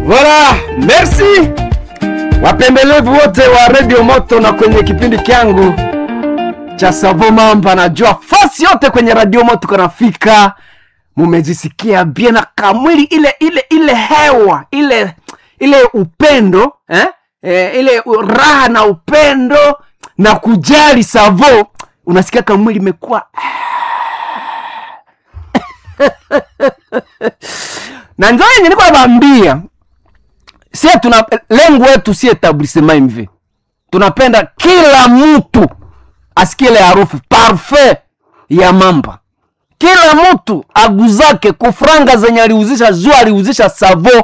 Voilà, merci wapendelevu wote wa Radio Moto na kwenye kipindi kyangu cha Savo Mamba. Najua fasi yote kwenye Radio Moto kanafika, mumejisikia bien na kamwili ile ile ile hewa ile ile upendo eh? Eh, ile raha na upendo na kujali Savo, unasikia kamwili imekuwa na njo yenye niko nabambia sie tuna lengo wetu si etablissement mv tunapenda kila mtu asikie ile harufu parfait ya mamba kila mtu aguzake kufranga zenye aliuzisha juu aliuzisha savo